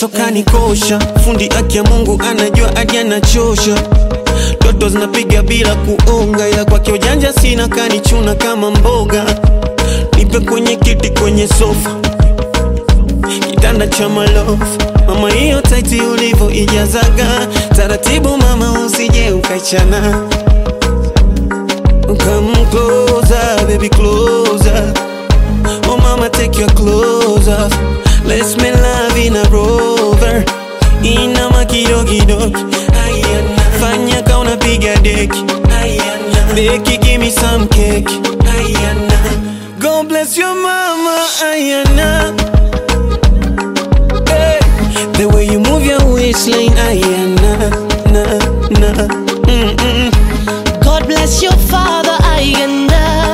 sokani kosha fundi aki ya mungu anajua hadi anachosha toto zinapiga bila kuonga ila kwake ujanja sina kanichuna kama mboga nipe kwenye kiti kwenye sofa kitanda cha malofu mama hiyo taiti ulivo ijazaga taratibu mama usije ukaichana Come closer, baby, closer. Oh, mama, take your clothes off. Let's make love in a rover. Ina makidogidogi. Ayana. Fanya ka unapiga deki. Ayana. Deki, give me some cake. Ayana. God bless your mama. Ayana. Hey. The way you move your waistline. Ayana. Na, na. Mm-mm. God bless your father ayanda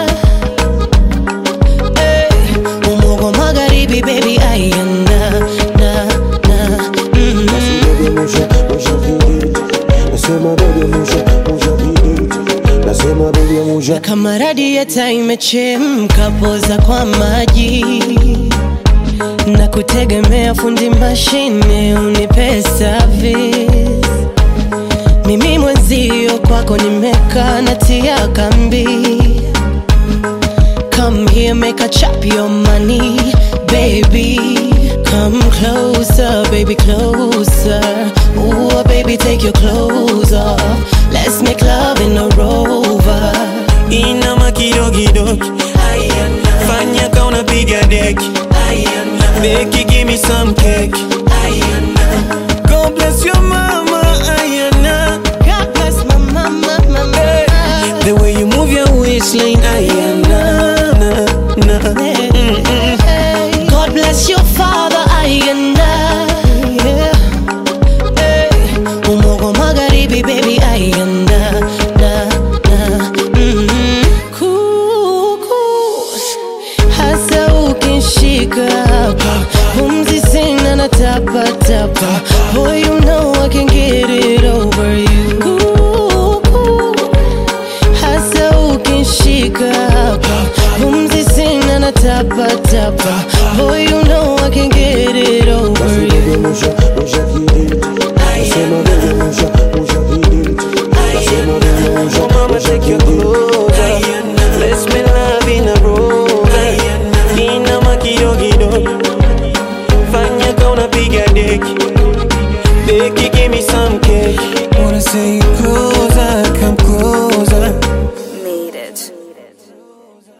Eh, Umogo magharibi baby ayanda na na mm. Baby, musha, musha vidit. Nasema baby, musha, musha vidit. Nasema baby, musha. kama radieta imechemka poza kwa maji na kutegemea fundi mashine unipe service mimi mwenzio kwako nimekaa natia kambi Come here, make a chop your money, baby. Come closer, baby, closer. Ooh, baby, take your clothes off. Let's make love in a rover. ina makidogidogi Ayana. fanya ka unapiga deki Ayana. deki give me some cake Ayana. God bless your mama Ayana. God bless my mama, mama. The way you move your waistline Ayana. Na, na. Mm-mm. God bless your father, ayanda. Yeah. Hey. Umogo magharibi, baby, ayanda. Na, na. Mm. Kuku. Hasa ukishika hapa pumzi sina na tapa tapa Boy you know I can get it